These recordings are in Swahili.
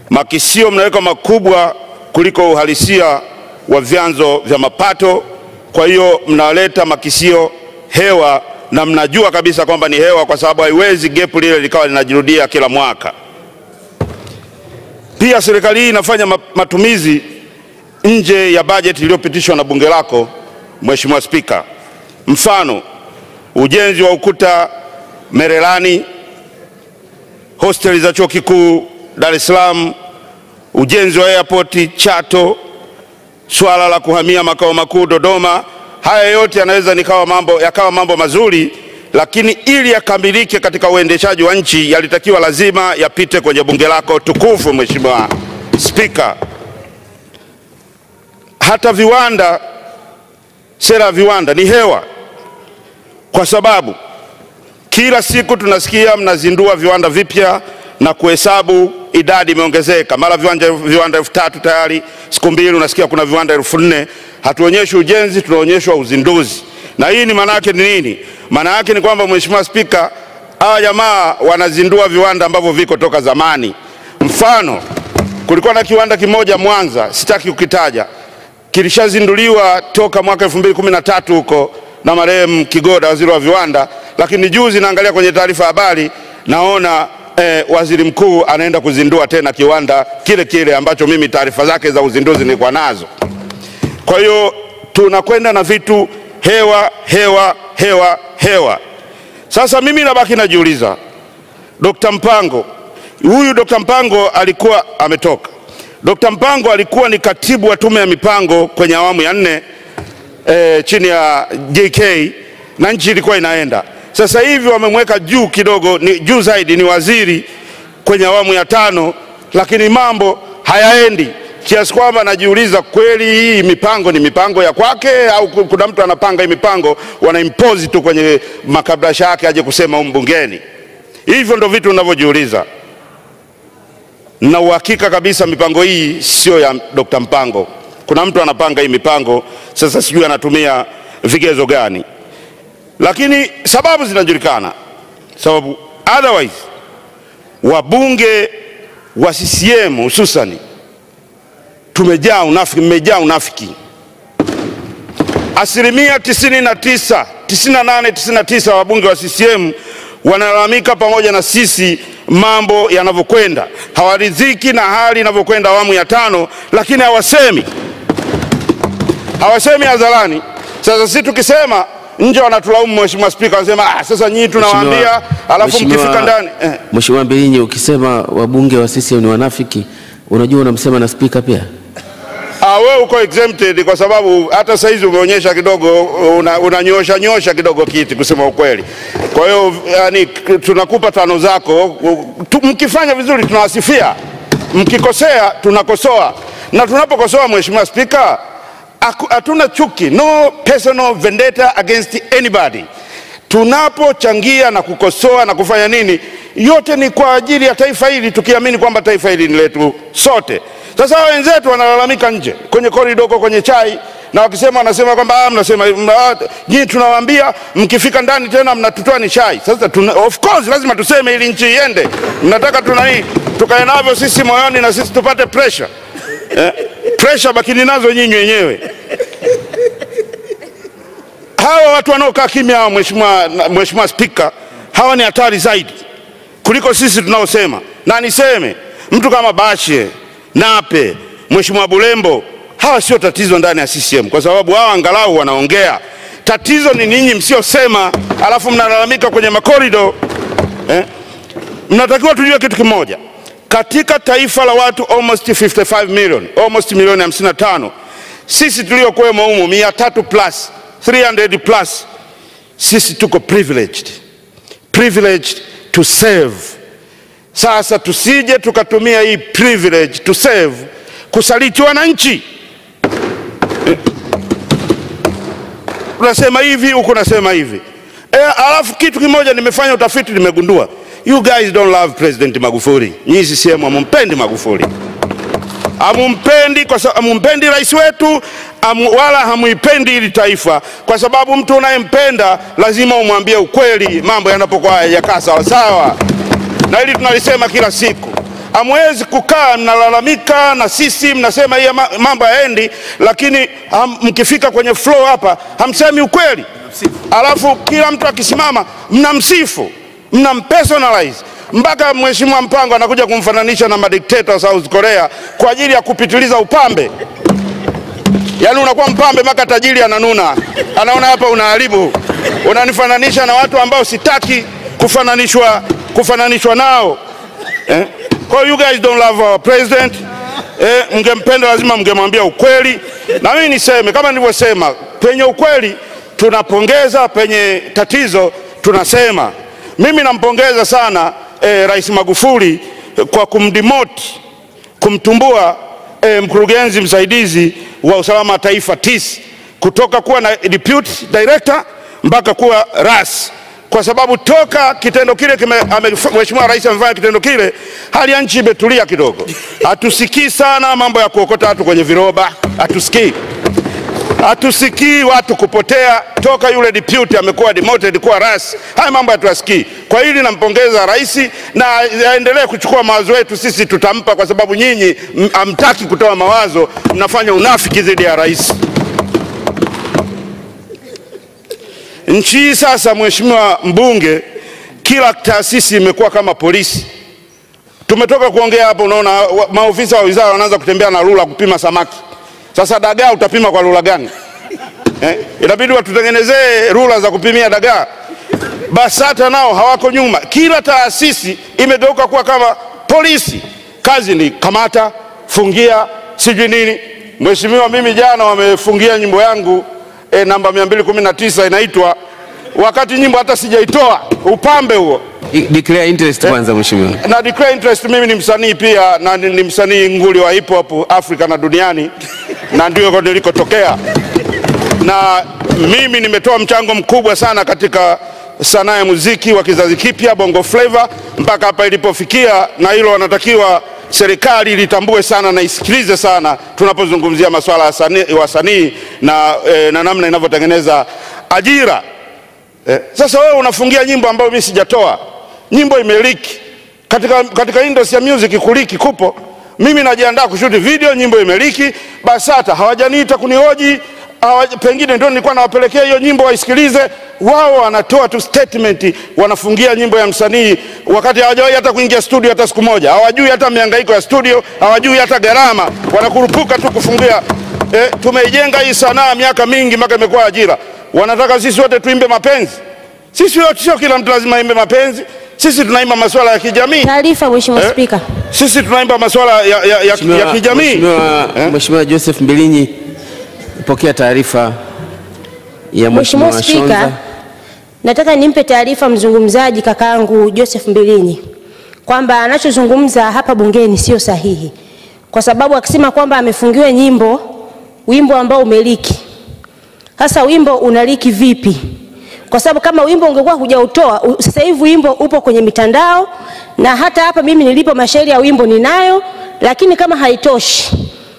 makisio mnaweka makubwa kuliko uhalisia wa vyanzo vya mapato. Kwa hiyo mnaleta makisio hewa na mnajua kabisa kwamba ni hewa, kwa sababu haiwezi gepu lile likawa linajirudia kila mwaka. Pia serikali hii inafanya ma- matumizi nje ya bajeti iliyopitishwa na bunge lako, Mheshimiwa Spika. Mfano, ujenzi wa ukuta Merelani, hosteli za chuo kikuu Dar es Salaam, ujenzi wa airport Chato, swala la kuhamia makao makuu Dodoma. Haya yote yanaweza nikawa mambo, yakawa mambo mazuri, lakini ili yakamilike katika uendeshaji wa nchi yalitakiwa lazima yapite kwenye bunge lako tukufu, Mheshimiwa Spika. Hata viwanda, sera ya viwanda ni hewa, kwa sababu kila siku tunasikia mnazindua viwanda vipya na kuhesabu idadi imeongezeka, mara viwanja viwanda elfu tatu tayari, siku mbili unasikia kuna viwanda elfu nne Hatuonyeshi ujenzi, tunaonyeshwa uzinduzi. Na hii ni maana yake ni nini? Maana yake ni kwamba Mheshimiwa Spika, hawa jamaa wanazindua viwanda ambavyo viko toka zamani. Mfano, kulikuwa na kiwanda kimoja Mwanza, sitaki kukitaja, kilishazinduliwa toka mwaka 2013 huko na marehemu Kigoda, waziri wa viwanda, lakini juzi naangalia kwenye taarifa ya habari naona eh, waziri mkuu anaenda kuzindua tena kiwanda kile kile ambacho mimi taarifa zake za uzinduzi nilikuwa nazo. Kwa hiyo tunakwenda na vitu hewa hewa hewa hewa. Sasa mimi nabaki najiuliza, Dr. Mpango huyu Dr. Mpango alikuwa ametoka. Dr. Mpango alikuwa ni katibu wa tume ya mipango kwenye awamu ya nne eh, chini ya JK na nchi ilikuwa inaenda. Sasa hivi wamemweka juu kidogo, ni juu zaidi, ni waziri kwenye awamu ya tano, lakini mambo hayaendi kiasi kwamba najiuliza kweli hii mipango ni mipango ya kwake au ku- kuna mtu anapanga hii mipango wanaimpozi tu kwenye makabrasha yake aje kusema humu bungeni. Hivyo ndo vitu ninavyojiuliza na uhakika kabisa mipango hii sio ya Dr. Mpango. Kuna mtu anapanga hii mipango, sasa sijui anatumia vigezo gani, lakini sababu zinajulikana. Sababu otherwise wabunge wa CCM hususani tumejaa unafiki, mmejaa unafiki. Asilimia 99, 98, 99 wabunge wa CCM wanalalamika pamoja na sisi mambo yanavyokwenda, hawaridhiki na hali inavyokwenda awamu ya tano, lakini hawasemi, hawasemi hadharani. Sasa sisi tukisema nje wanatulaumu, Mheshimiwa Spika, wanasema ah, sasa nyinyi tunawaambia, alafu Mheshimiwa- mkifika ndani eh. Mheshimiwa Mbilinyi, ukisema wabunge wa CCM ni wanafiki, unajua unamsema na spika pia. Ah, wewe uko exempted kwa sababu hata saizi umeonyesha kidogo una, unanyosha nyosha kidogo kiti kusema ukweli. Kwa hiyo yani, k- tunakupa tano zako tu, mkifanya vizuri tunawasifia, mkikosea tunakosoa, na tunapokosoa Mheshimiwa Spika haku- hatuna chuki, no personal vendetta against anybody. Tunapochangia na kukosoa na kufanya nini, yote ni kwa ajili ya taifa hili, tukiamini kwamba taifa hili ni letu sote. Sasa hawa wenzetu wanalalamika nje kwenye korido huko kwenye chai na wakisema wanasema kwamba ah, mnasema mna- nyinyi tunawaambia mkifika ndani tena mnatutoa ni chai. Sasa tuna, of course lazima tuseme ili nchi iende. Mnataka tuna nini tukae navyo sisi moyoni na sisi tupate pressure eh? Pressure bakini nazo nyinyi wenyewe hawa watu wanaokaa kimya hawa, mheshimiwa na- mheshimiwa Spika, hawa ni hatari zaidi kuliko sisi tunaosema. Na niseme mtu kama Bashe, Nape, mheshimiwa Bulembo, hawa sio tatizo ndani ya CCM kwa sababu hawa angalau wanaongea. Tatizo ni ninyi msiosema, alafu mnalalamika kwenye makorido eh? Mnatakiwa tujue kitu kimoja, katika taifa la watu almost 55 million, almost milioni 55, sisi tuliokuwemo humu 300 plus 300 plus, sisi tuko privileged, privileged to serve. Sasa tusije tukatumia hii privilege to serve kusaliti wananchi. Eh, Unasema hivi huku unasema hivi e, alafu kitu kimoja nimefanya utafiti nimegundua, you guys don't love President Magufuli. Nyinyi CCM hamumpendi Magufuli, hamumpendi kwa sababu hamumpendi rais wetu amu, wala hamuipendi hili taifa, kwa sababu mtu unayempenda lazima umwambie ukweli mambo yanapokuwa hayajakaa sawasawa, na hili tunalisema kila siku. Hamwezi kukaa mnalalamika na sisi mnasema hii ma- mambo hayaendi, lakini ham, mkifika kwenye flow hapa hamsemi ukweli, alafu kila mtu akisimama mnamsifu, mnampersonalize mpaka Mheshimiwa Mpango anakuja kumfananisha na madikteta wa South Korea kwa ajili ya kupitiliza upambe. Yaani unakuwa mpambe mpaka tajiri ananuna, anaona hapa unaharibu, unanifananisha na watu ambao sitaki kufananishwa, kufananishwa nao eh? Kwa hiyo you guys don't love our president eh, mngempenda lazima mngemwambia ukweli, na mimi niseme kama nilivyosema, penye ukweli tunapongeza, penye tatizo tunasema. Mimi nampongeza sana eh, Rais Magufuli eh, kwa kumdimoti kumtumbua eh, mkurugenzi msaidizi wa usalama wa taifa TIS kutoka kuwa na deputy director mpaka kuwa ras, kwa sababu toka kitendo kile kime, ame, Mheshimiwa Rais amefanya kitendo kile, hali ya nchi imetulia kidogo. Hatusikii sana mambo ya kuokota watu kwenye viroba, hatusikii hatusikii watu kupotea toka yule deputy amekuwa demoted kuwa ras. Haya mambo hatuyasikii. Kwa hili nampongeza rais na aendelee kuchukua mawazo yetu, sisi tutampa, kwa sababu nyinyi m- hamtaki kutoa mawazo, mnafanya unafiki dhidi ya rais. Nchi hii sasa, mheshimiwa mbunge, kila taasisi imekuwa kama polisi. Tumetoka kuongea hapo, unaona wa- maofisa wa wizara wanaanza kutembea na rula kupima samaki. Sasa dagaa utapima kwa rula gani? Eh, inabidi watutengenezee rula za kupimia dagaa. BASATA nao hawako nyuma, kila taasisi imegeuka kuwa kama polisi. Kazi ni kamata, fungia, sijui nini. Mheshimiwa, mimi jana wamefungia nyimbo yangu eh, namba 219 inaitwa wakati nyimbo hata sijaitoa, upambe huo I- Declare interest kwanza mheshimiwa. na declare interest. Mimi ni msanii pia na ni, ni msanii nguli wa hip hop Afrika na duniani, na ndio nilikotokea, na mimi nimetoa mchango mkubwa sana katika sanaa ya muziki wa kizazi kipya Bongo Flava mpaka hapa ilipofikia, na hilo wanatakiwa serikali litambue sana na isikilize sana tunapozungumzia masuala ya sanii- wasanii na, eh, na namna inavyotengeneza ajira. Eh, sasa wewe unafungia nyimbo ambayo mimi sijatoa, nyimbo imeliki katika, katika industry ya music kuliki kupo. Mimi najiandaa kushuti video, nyimbo imeliki, BASATA hawajaniita kunihoji hawa, pengine ndio nilikuwa nawapelekea hiyo nyimbo waisikilize. Wao wanatoa tu statement, wanafungia nyimbo ya msanii wakati hawajawahi hata kuingia studio hata siku moja, hawajui hata mihangaiko ya studio, hawajui hata gharama, wanakurupuka tu kufungia. Eh, tumeijenga hii sanaa miaka mingi mpaka imekuwa ajira. Wanataka sisi wote tuimbe mapenzi. Sisi wote sio kila mtu lazima aimbe mapenzi. Sisi tunaimba masuala ya kijamii. Taarifa Mheshimiwa Eh? Spika. Sisi tunaimba masuala ya, ya, ya, ya Mheshimiwa- kijamii. Mheshimiwa Eh? Mheshimiwa Joseph Mbilinyi, pokea taarifa ya Mheshimiwa Mheshimiwa Spika, Shonza. nataka nimpe taarifa mzungumzaji kakaangu Joseph Mbilinyi kwamba anachozungumza hapa bungeni sio sahihi, kwa sababu akisema kwamba amefungiwa nyimbo, wimbo ambao umeliki. Sasa wimbo unaliki vipi? Kwa sababu kama wimbo ungekuwa hujautoa, u- sasa hivi wimbo upo kwenye mitandao, na hata hapa mimi nilipo mashairi ya wimbo ninayo, lakini kama haitoshi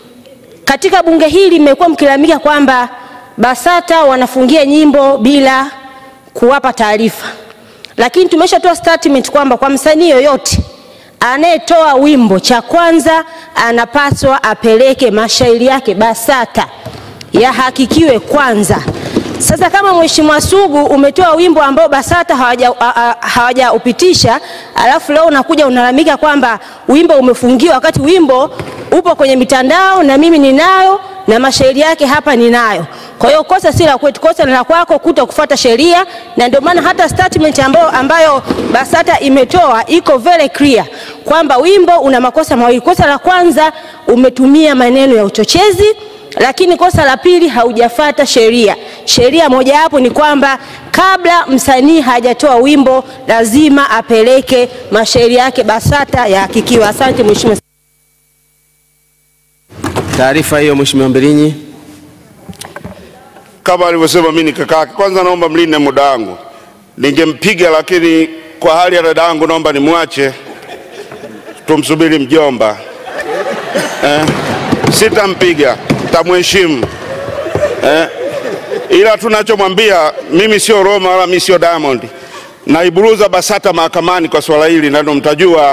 katika bunge hili mmekuwa mkilalamika kwamba BASATA wanafungia nyimbo bila kuwapa taarifa, lakini tumeshatoa statement kwamba kwa msanii yoyote anayetoa wimbo, cha kwanza anapaswa apeleke mashairi yake BASATA yahakikiwe kwanza. Sasa kama Mheshimiwa Sugu umetoa wimbo ambao BASATA hawaja- a- a- hawajaupitisha, alafu leo unakuja unalalamika kwamba wimbo umefungiwa, wakati wimbo upo kwenye mitandao na mimi ninayo na mashairi yake hapa ninayo. Kwa hiyo kosa si la kwetu, kosa ni la kwako kuto kufuata sheria, na ndio maana hata statement ambayo, ambayo BASATA imetoa iko very clear kwamba wimbo una makosa mawili. Kosa la kwanza umetumia maneno ya uchochezi lakini kosa la pili haujafata sheria. Sheria mojawapo ni kwamba kabla msanii hajatoa wimbo lazima apeleke mashairi yake BASATA yahakikiwa. Asante Mheshimiwa. Taarifa hiyo Mheshimiwa Mbilinyi. Kama alivyosema mimi ni kaka yake. Kwanza naomba mlinde muda wangu, ningempiga lakini kwa hali ya dada yangu naomba nimwache, tumsubiri mjomba eh, sitampiga, tamheshimu eh, ila tunachomwambia mimi sio Roma wala mimi sio Diamond, naiburuza BASATA mahakamani kwa swala hili, na ndio mtajua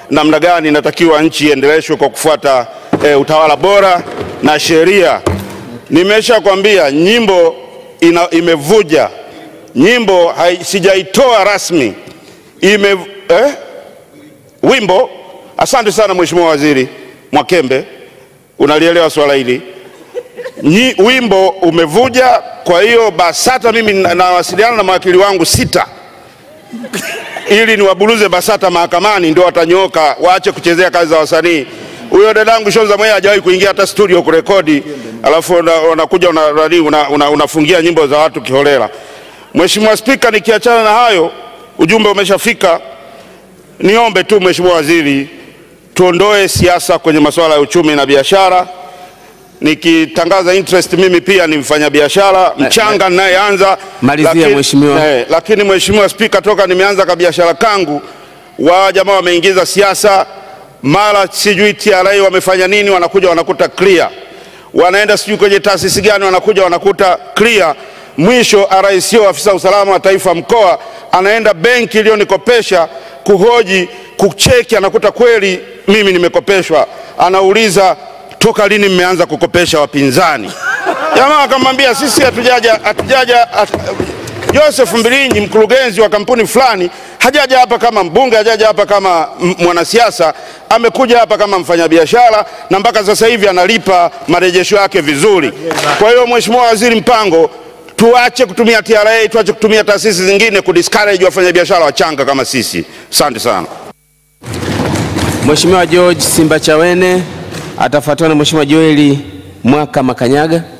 namna gani inatakiwa nchi iendeleshwe kwa kufuata e, utawala bora na sheria. Nimesha kwambia nyimbo ina, imevuja nyimbo hai, sijaitoa rasmi ime, eh? wimbo. Asante sana Mheshimiwa Waziri Mwakembe, unalielewa swala hili. Nyi, wimbo umevuja. Kwa hiyo BASATA mimi na- nawasiliana na mawakili wangu sita ili niwaburuze BASATA mahakamani, ndio watanyooka, waache kuchezea kazi za wasanii. Huyo dadangu Shonza Mwea hajawahi kuingia hata studio kurekodi, alafu una- unakuja una, una, una, una, unafungia nyimbo za watu kiholela. Mheshimiwa Spika, nikiachana na hayo, ujumbe umeshafika. Niombe tu Mheshimiwa Waziri, tuondoe siasa kwenye masuala ya uchumi na biashara. Nikitangaza interest, mimi pia ni mfanyabiashara mchanga ninayeanza. Malizia, lakini- Mheshimiwa. eh, lakini Mheshimiwa Spika, toka nimeanza ka biashara kangu, wa jamaa wameingiza siasa, mara sijui TRA wamefanya nini, wanakuja wanakuta clear, wanaenda sijui kwenye taasisi gani, wanakuja wanakuta clear. Mwisho RICO, afisa usalama wa taifa mkoa, anaenda benki iliyonikopesha kuhoji, kucheki, anakuta kweli mimi nimekopeshwa, anauliza toka lini mmeanza kukopesha wapinzani? Jamaa akamwambia sisi hatujaja hatujaja hatu- Joseph Mbilinyi mkurugenzi wa kampuni fulani hajaja hapa kama mbunge, hajaja hapa kama m- mwanasiasa, amekuja hapa kama mfanyabiashara na mpaka sasa hivi analipa marejesho yake vizuri. Kwa hiyo Mheshimiwa Waziri Mpango, tuache kutumia TRA, tuache kutumia taasisi zingine kudiscourage wafanyabiashara wachanga kama sisi. Asante sana. Mheshimiwa George Simbachawene atafuatiwa na Mheshimiwa Joeli Mwaka Makanyaga.